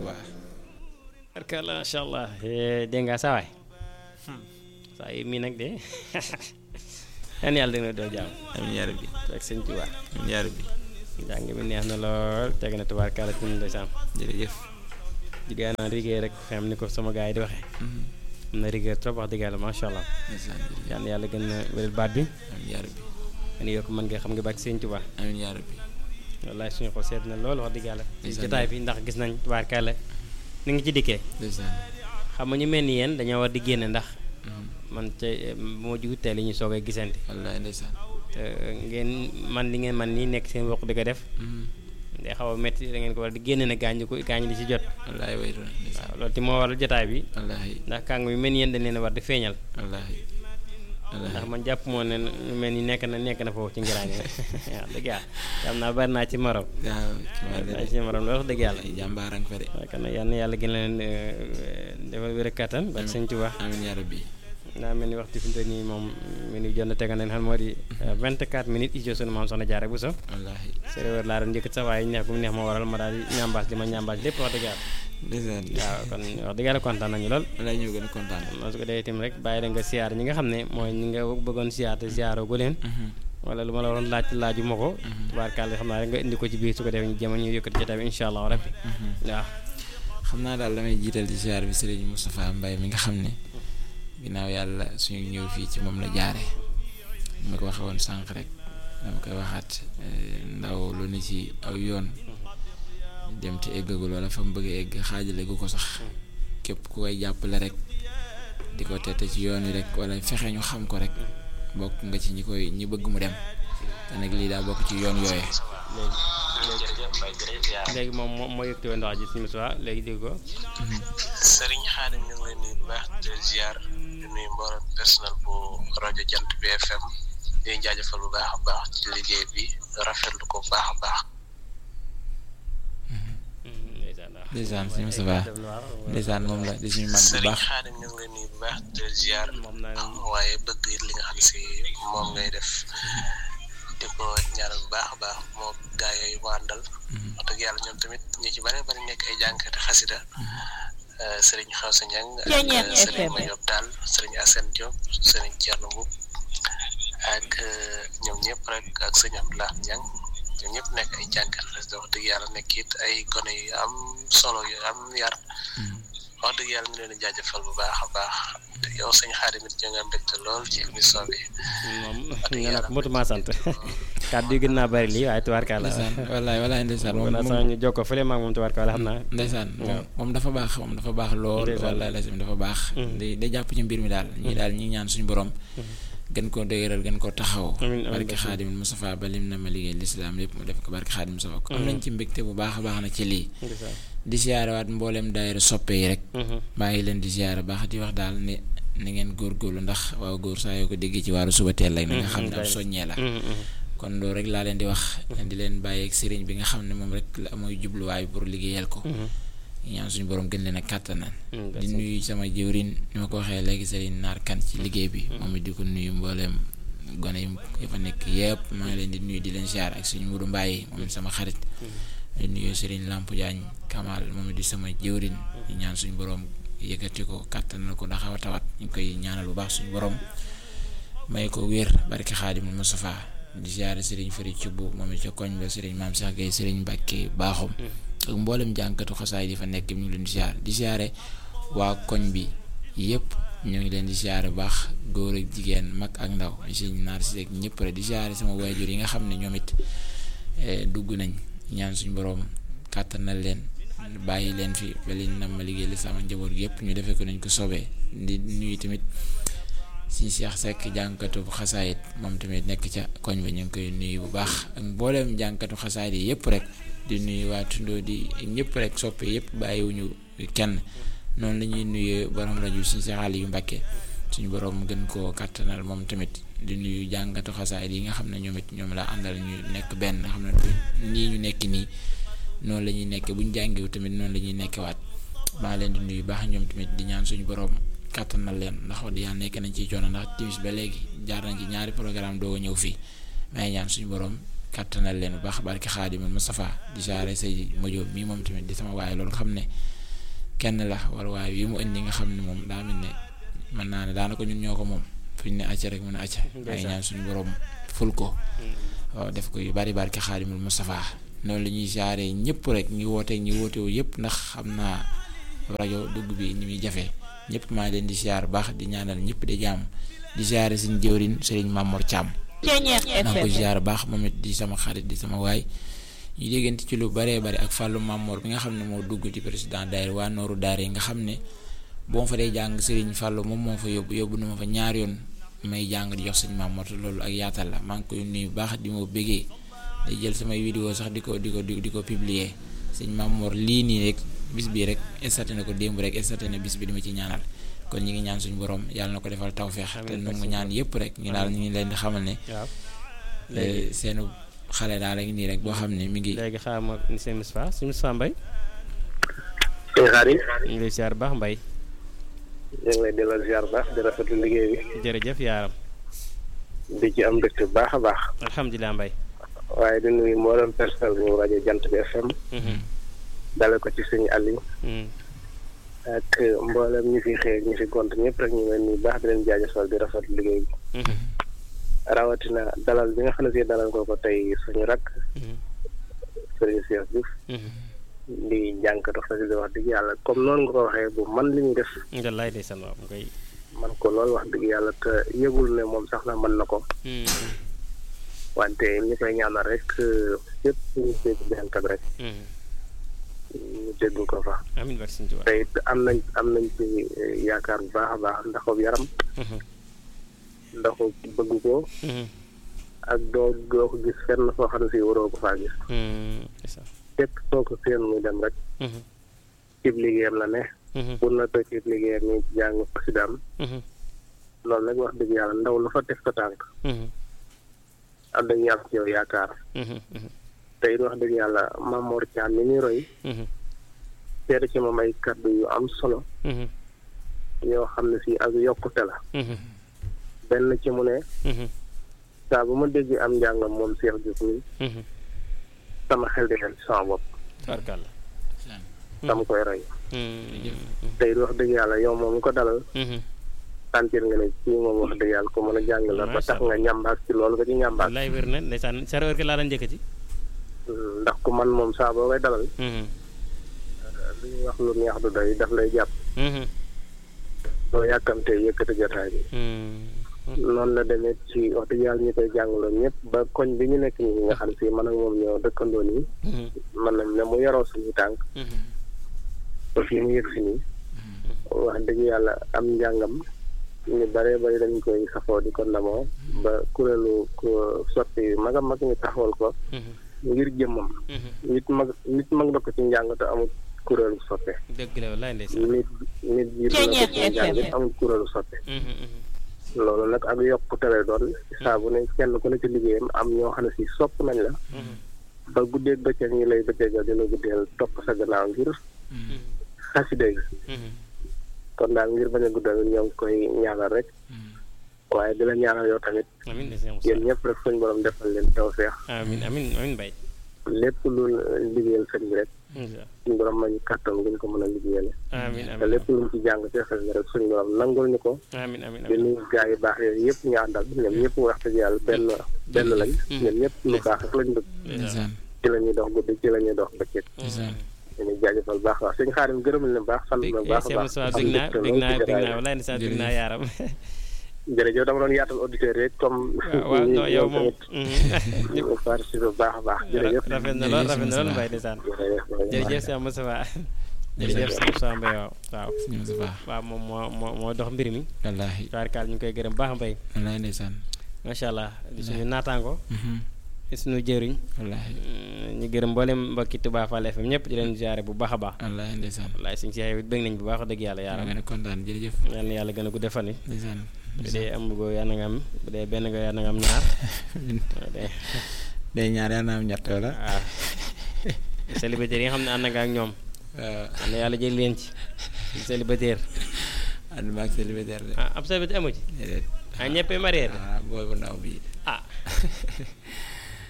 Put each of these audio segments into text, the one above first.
Tuubaa barkalla macha allah dégg nga saa waay saa yi mii nag de yan yàlla dina doo jàmm amiin yaa rabbi ak sëñ Tuubaa amiin yaa rabbi njàng mi neex na lool teg na tubaarkalla ci ndeysaan jërëjëf jigéen naan liggéey rek xam ni ko sama gars yi di waxee am na rigueur trop wax dëgg yàlla macha allah ndeysaan jërëjëf yal na yàlla gën a wéral baat bi amiin yaa rabbi nga yokk mën nga xam nga bàkk sëñ Tuubaa amiin yaa rabbi wallaay suñu xol seet na lool wax dëgg yàlla ci Ndeysaan. jotaay bi ndax gis nañ tubaarkalla ni ngi ci dikkee ndeysaan xam nga ñu mel ni yéen dañoo war di génne ndax man te moo jugu teel yi ñu soog a gisante wallaay ndeysaan te ngeen man li ngeen man nii nekk seen bokk di ko def day xaw a métti da ngeen ko war di génne ne gaañ ko gaañ di ci jot wallaay waytu na ndeysaan waaw loolu ti moo waral jotaay bi wallaahi ndax kàng bi mel ni yéen dañ leen a war di feeñal wallaahi ndax wallaahi man jàpp moo ne ñu mel ni nekk na nekk na foofu ci ngiraan yi waaw dëgg yàlla xam naa bari naa ci morom waaw ki ma bari naa ci morom loolu wax dëgg yàlla ay jàmbaarang fa de waaye kon nag yal na yàlla gën leen defal wér ak kattan ba sëñ Tuubaa amiin yaa rabbi daa mel ni waxtu fi mu toll nii moom mi ngi jot na tegal nañ xam moo di 24 minutes ijo sunu maam soxna Jaara Buso wallaahi séeréer laa doon njëkk sax waaye neex bu mu neex moo waral ma daal di ñambaas li ma ñambaas lépp wax dëgg yàlla ndeysaan waaw kon wax dëgg yàlla kontaan nañu lool wallaay ñoo gën a kontaan moo su ko dee itam rek bàyyi la nga siyaar ñi nga xam ne mooy ñi nga bëggoon siyaar te siyaaroo gu leen wala lu ma la waroon laaj laaju ma ko tubaarkàlla xam naa rek nga indi ko ci biir su ko defee ñu jéem a ñu yëkkati jotaay bi incha allah rabbi waaw xam naa daal damay jiital ci siyaar bi Serigne Moustapha Mbaye mi nga xam ne ginnaaw yàlla suñu ñëw fii ci moom la jaare ma ko waxee woon sànq rek dama koy waxaat eh, ndaw lu ne ci aw yoon dem te eggagul wala fa mu bëgg a egg xaajale gu ko sax képp ku koy jàppale rek di ko tette ci yoon wi rek wala fexe ñu xam ko rek bokk nga ci ñi koy ñi bëgg mu dem te nag lii daa bokk ci yoon yooye léegi moom moo moo yëkkati woon ndox ji suñu soir léegi dégg ko Sëriñ Xaadim ñu ngi leen nuyu bu baax di leen ziar di nuyu mboolem personnel bu rajo Jant bi FM di leen jaajëfal bu baax a baax ci liggéey bi rafetlu ko bu baax a baax. ndeysaan suñu Moustapha ndeysaan moom la di suñu mag bu Sëriñ baax Xaadim ñu ngi leen nuyu bu baax di leen ziar moom naa waaye bëgg it li nga xam si moom ngay def di ko ñaanal bu baax a baax moo gaa yooyu mu àndal. wax dëgg yàlla ñoom tamit ñu ci bare bari nekk ay jànkati xasida sëriñ Xawsa Ñang ak sëriñ Mayob Daal sëriñ Assane Diop sëriñ Thierno Mboup ak ñoom ñëpp rek ak sëriñ Abdoulaye Ñang ñoom ñëpp nekk ay jànkat xasida wax dëgg yàlla nekk it ay gone yu am solo yu am yar wax dëgg yàlla ñu leen di jaajëfal bu baax a baax te yow sëñ Xaadim it ñu nga mbégte lool ci émission bi moom nga nag motuma sant kàddu yi gën naa bari lii waaye tubaarkàlla ndeysaan wallaay wallaay ndeysaan moom wala sax moom ñu jokkoo fële maag moom tubaarkàlla xam naa ndeysaan waaw. moom moom dafa baax moom dafa baax lool Ndeysaan. wallaay lazim dafa baax day day jàpp ci mbir mi daal ñii daal ñi ñaan suñu borom gën koo dëgëral gën koo taxaw Amiin, amiin, barke barke. xaadim Moustapha ba lim na ma liggéey lislaam lépp mu def ko barke xaadim Moustapha ko am nañ ci mbégte bu baax a baax na ci lii ndeysaan di siyaarewaat mbooleem daayira soppe yi rek Mhm. maa ngi leen di siyaare baax di wax daal ne ni ngeen góorgóorlu ndax waaw góor saa yoo ko déggee ci waaru suba teel rek na nga xam ne ab Mhm, soññee la Mhm, mhm. kon loolu rek laa leen di wax di leen bàyyi ak sëriñ bi nga xam ne moom rek la mooy jubluwaay pour liggéeyal ko Mhm. ñaan suñu borom gën leen a kàttanal Mm, di nuyu sama jëwrin ni ma ko waxee léegi sëriñ naar kan ci liggéey bi moom it di ko nuyu mbooleem gone yi yi fa nekk yëpp maa ngi leen di nuyu di leen siyaar ak suñu mudu mbaay moom it sama xarit di nuyu sëriñ Lamp Jaañ Kamal moom it di sama jëwrin di ñaan suñu borom yëkkati ko kàttanal ko ndax xaw a tawat ñu koy ñaanal bu baax suñu borom may ko wér barke xaadimul Mustafa di siyaare sëriñ Fari Cubb moom it ca koñ ba sëriñ Maam Cheikh Gueye sëriñ Mbàkke baaxum ak mboolem jànkatu xasaay di fa nekk ñu ngi leen di siyaare di siyaare waa koñ bi yëpp ñu ngi leen di siyaare bu baax góor ak jigéen mag ak ndaw si naar si rek ñëpp rek di siyaare sama waajur yi nga xam ne ñoom it eh, dugg nañ ñaan suñu borom kàttanal leen bàyyi leen fi ba leen nam ma liggéey li sama njaboot gi yëpp ñu defee ko nañ ko sobee di nuyu tamit si Cheikh Seck jànkatu xasaayit moom tamit nekk ca koñ bi ñu ngi koy nuyu bu baax ak mbooleem jànkatu xasaayit yi yëpp rek di nuyu waa tundoo di ñëpp rek soppe yëpp bàyyiwuñu kenn noonu la ñuy nuyu borom rajo si Cheikh Aliou Mbacké suñu borom gën koo kàttanal moom tamit di nuyu jàngatu xasaayit yi nga xam ne ñoom it ñoom la àndal ñu nekk benn nga xam ne du- nii ñu nekk nii noonu la ñuy nekk bu ñu jàngewu tamit noonu la ñuy nekkewaat maa leen di nuyu baax ñoom tamit di ñaan suñu borom kàttanal leen ndax wax dëgg yàlla nekk nañ ci coono ndax timis ba léegi jaar nañ ci ñaari programme doo ñëw fii may ñaan suñu borom kàttanal leen bu baax barki xaadimul Mustafa di jaare say mojo mii moom tamit di sama waaye loolu xam ne kenn la wala waaye yi mu indi nga xam ne moom daa mel ne mën naa ne daanaka ñun ñoo ko moom fu ñu ne acca rek mu ne acca ay ñaan suñu borom ful ko waaw def ko yu bari barki xaadimul Mustafa noonu la ñuy jaare ñëpp rek ñi woote ñi wootewu yëpp ndax xam naa rajo dugg bi ni muy jafe ñëpp maa ngi leen di ziar baax di ñaanal ñëpp di jàmm di ziare suñu jëwrin sëriñ Mamour Thiam naa ko ziar baax moom it di sama xarit di sama waay ñu déggante ci lu baree bari ak Fallou Mamour bi nga xam ne moo dugg ci président daayira waa nooru daara yi nga xam ne boo fa dee jàng sëriñ Fallou moom moo fa yóbbu yóbbu na ma fa ñaar yoon may jàng di jox sëñ Mamour te loolu ak yaatal la maa ngi koy nuyu baax di ma bëggee day jël samay vidéo sax di ko di ko di ko publier sëñ Mamour lii nii rek bis bii rek estaté na ko démb rek estaté na bis bi di ma ci ñaanal kon ñi ngi ñaan suñu borom yàlla na ko defal tawféex te nu mu ñaan yëpp rek ñu daal ñu ngi leen di xamal ne seenu xale daal ak nii rek boo xam ne mi ngi léegi xaaral ma ni seen Moustapha suñu Moustapha Mbaye sëñ Xaadim ñu ngi lay ziar baax Mbaye ñu ngi lay delloo ziar baax di rafetlu liggéey bi jërëjëf yaaram di ci am mbégte bu baax a baax alhamdulilah Mbaye waaye di nuyu mboolem personnel bu rajo Jant bi FM dale ko ci sëñ Aliou ak mboolem ñi fi xëy ñi fi gont ñëpp rek ñu ngi leen nuyu baax di leen jaajëfal di rafetlu liggéey bi rawatina dalal bi nga xam ne si dalal ko ko tey suñu rakk sëriñ Cheikh Diouf di jànkatu xasida wax dëgg yàlla comme noonu nga ko waxee bu man li ñuy def wallaay ndeysaan waaw mu koy man ko loolu wax dëgg yàlla te yëgul ne moom sax na mën na ko wante ñi koy ñaanal rek yëpp ñu dégg benkat rek ñu dégg ko fa amiin barke Sëñ Tuubaa te it am nañ am nañ ci yaakaar bu baax a baax ndaxub yaram ndaxu bëgg ko ak doo doo ko gis fenn foo xam ne si waroo ko faa gis képp soo ko seen muy dem rek cib liggéeyam la ne bu na to cib liggéeyam ni jàng xasidaam loolu nag wax dëgg yàlla ndaw lu fa teg sa tànk am dañu yàlla ci yow yaakaar te it wax dëgg yàlla Mamour Thiam mi ñuy roy seede ci moom ay kàddu yu am solo yoo xam ne si ak yokkute la benn ci mu ne saa bu ma dégg am njàngam moom Cheikh Diouf mi sama xel di dem ci sama bopp tarkalla dama koy roy te it wax dëgg yàlla yow moom ko dalal sentir nga ne kii moom wax dëgg yàlla ko mën a jàng la ba tax nga ñambaak ci loolu nga ci ñambaak lay wér na ndeysaan sa heure ki laa daan njëkkati ndax ku man moom saa boo koy dalal li ñuy wax lu neex du doy daf lay jàpp doo yàkkamtee yëkkati jotaay bi noonu la demee ci wax dëgg yàlla ñu koy jàngaloo ñëpp ba koñ bi ñu nekk nii nga xam si man ak moom ñoo dëkkandoo nii mën nañ ne mu yaroo suñu tànk ba fii mu yëg si nii wax dëgg yàlla am njàngam ñu bare bari dañ koy safoo di ko ndamoo ba kuréelu sotti mag a mag ñu taxawal ko ngir jëmmam nit mag nit mag na ko ci njàng te amul kuréelu soppe dëgg la wallaay ndeysaan nit nit jiitu na ko ci njàng it amul kuréelu soppe loolu nag ak yokkute lay doon saa bu ne kenn ku ne ci liggéeyam am ñoo xam ne si sopp nañ la ba guddeeg bëccëg ñi lay bëccëgal dina guddeel topp sa gannaaw ngir xasida yi kon daal ngir bañ a guddal ñoo ngi koy ñaanal rek waaye di la ñaanal yow tamit amiin ndeysaan yéen ñëpp rek suñ borom defal leen tawfeex amiin amiin amiin Mbaye lépp lu liggéeyal sëñ bi rek suñ borom ma ñu kàttan ngeen ko mën a liggéeyale amiin te amiin lépp luñ ci jàng ci xel rek suñ borom nangul ñu ko amiin amiin di nuyu gaa yu baax yooyu yëpp ñu àndal ñoom ñëpp wax dëgg yàlla benn benn lañ ñoom ñëpp lu baax rek lañ bëgg ndeysaan ci la ñuy dox guddi ci la ñuy dox bëccëg ndeysaan ñu ngi jaajëfal baax waax suñu xaarim gërëm leen baax sant na baax a baax bég naa bég naa bég naa wallaay ndeysaan bég naa yaaram jërëjëf dama doon yaatal auditeur rek comme waaw non yow moom ñu participer bu baax a baax jërëjëf rafet na lool rafet na lool Mbaye ndeysaan jërëjëf Cheikh Moustapha jërëjëf Cheikh Moustapha Mbaye waaw waaw suñu Moustapha waaw moom moo moo moo dox mbir mi wallaahi tubaarkaal ñu ngi koy gërëm baax Mbaye wallaahi ndeysaan macha allah di suñu naataango di suñu jëriñ wallaahi ñu gërëm mboolem mbokki Touba Fall FM ñëpp di leen ziare bu baax a baax wallaahi ndeysaan wallaay suñu Cheikh it bëgg nañ bu baax wax dëgg yàlla maa yaaram ngi ne kontaan jërëjëf yal na yàlla gën a guddee fan yi ndeysaan bu dee am go yaa na nga am bu dee benn nga yaa na nga am ñaar bu dee day ñaar yaa na am ñett wala waaw célibataire yi nga xam ne ànd nga ak ñoom waaw yal na yàlla jël leen ci célibataire ànd maag célibataire de ah ab célibataire amu ci déedéet ah ñëppee marié ah booy bu ndaw bi ah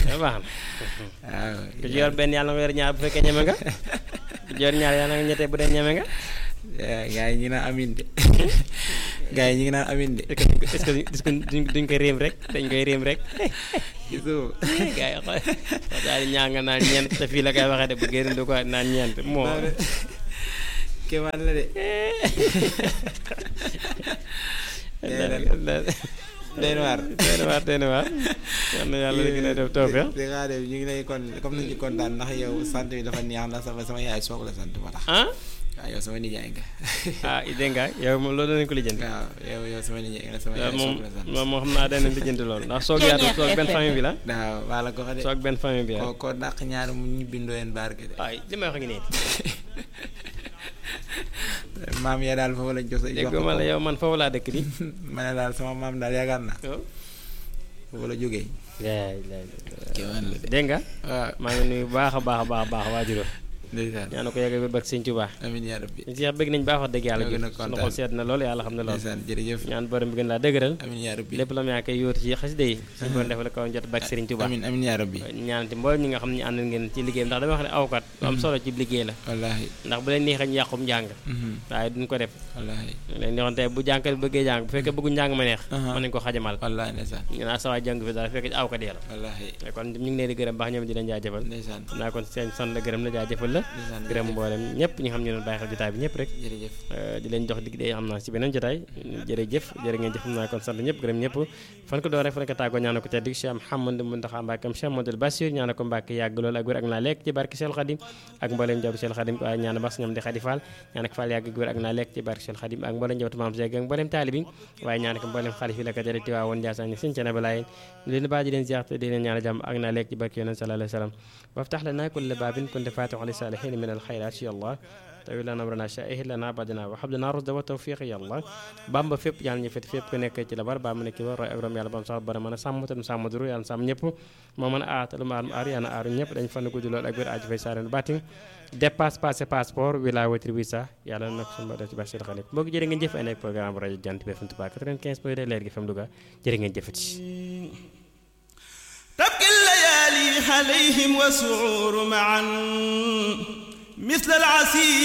baax na waaw ku ci yor benn yàlla nga yor ñaar bu fekkee ñeme nga ku ci yor ñaar yàlla nga ñettee bu dee ñeme nga gaa yi ñu ngi naan amin de gaa yi ñu ngi naan amin de est-ce que est-ce que duñ duñ ko réem rek dañ koy réem rek gisoo gaa yi xool daal di ñaa nga naan ñeent te fii la koy waxee de bu génn du ko naan ñeent moo kéemaan la de day na waar day na waar day na waar yal na yàlla gën a def tawfeex di nga def ñu ngi lay kon comme nañu kontaan ndax yow sant bi dafa neex ndax sama sama yaay soog la sant moo tax ah waaw yow sama nijaay nga ah dégg nga yow moom loolu danañ ko lijjanti waaw yow yow sama nijaay nga sama yaay moom soog la sant moom moo xam naa danañ lijjanti loolu ndax soog yaatu soog benn famille bi la waaw waa la ko xa de soog benn famille bi la ko ko dàq ñaar mu ñu bindoo leen barke de waaye li may wax ngi nii maam ya daal foofu lañ jox sa dégg ma la yow man foofu laa dëkk di ma ne daal sama maam daal yaakaar naa foofu la jógee kéemaan la de dégg nga waaw maa ngi nuyu baax a baax a baax a baax waajuro ndeysaan ñaan ko yegg ba bak sëñ Tuubaa amin yaa rabbi ñu Seex bëgg nañ baax wax dëgg yàlla ñoo ji gën a sunu kontaan. xol seet na lool yàlla xam ne lool ndeysaan jërëjëf ñaan borom bi gën laa dëgëral amin yaa rabbi lépp la mu yaa koy yóotu ci xasida yi suñu borom defal ko jot bak sëriñ Tuubaa amin amin yaa rabbi ñaanati mboolem ñi nga xam ne ñu ànd ngeen ci liggéey bi ndax dama wax ne awkat lu am solo ci liggéey la wallaahi ndax bu leen neexee ñu yàqum njàng mhm, waaye duñ ko def wallaahi leen neexoon tey bu jànkat bi bëggee jàng bu fekkee bëggu njàng ma neex Aha. mën nañ ko xajamal wallaahi ndeysaan ñu naa sawaay jàng fi daal fekk ci awkat yi la wallaahi kon ñu ngi leen di gërëm baax ñoom di leen jaajëfal ndeysaan xam naa kon seen sant la gërëm la jaajëfal la ndeysaan gërëm mboolem ñëpp ñi nga xam ne doon bàyyi xel jotaay bi ñëpp rek jërëjëf Euh, di leen jox dig day xam naa ci beneen jotaay jërëjëf jërë ngeen jëf xam naa kon sant ñëpp gërëm ñëpp fan ko door rek fan ko tàggoo ñaana ko teddik Cheikh Mouhamadou Mountakha Mbacké Cheikh Modou Bassir ñaana ko Mbacké yàgg loolu ak wér ak naa lekk ci barke Cheikh Khadim ak mbooleem jabu Cheikh Khadim waaye ñaana bas ñoom di Khady Fall ñaana ko Fall yàgg ak wér ak naa lekk ci barke Cheikh Khadim ak mbooleem jabatu Maam Seeg ak mbooleem taalibi waaye ñaana ko mbooleem xalif yi la ko jële ti waa woon Ndiassane sëñ ca nabalaay leen baa di leen ziar te di leen ñaana jàmm ak naa lekk ci barke Yonent sallallahu alayhi wa sallam وافتح لنا كل باب كنت فاتح للصالحين من الخيرات يا الله تawil lana amrana sha'ih lana badana wa habdana rusda wa tawfiq ya allah bamba fépp yàlla ñu fet fépp ku nekk ci la bar ba mu nekk war roy abram yàlla bam sax bara mën a sàmm tam sàmm duru yàlla sàmm ñëpp moo mën a aatalu ma aar yàlla aaru ñëpp dañ fan guddi lool ak wér aji fay saaren batin dépasse passé passeport wila wetri visa yàlla nag sunu def ci baax seen xarit mbokk jërë ngeen jëf ay nekk programme bu rajo Jant bi FM Touba 95 point 2 leer gi FM Louga jërë ngeen jëfati تبكي الليالي عليهم وسعور معا مثل العسير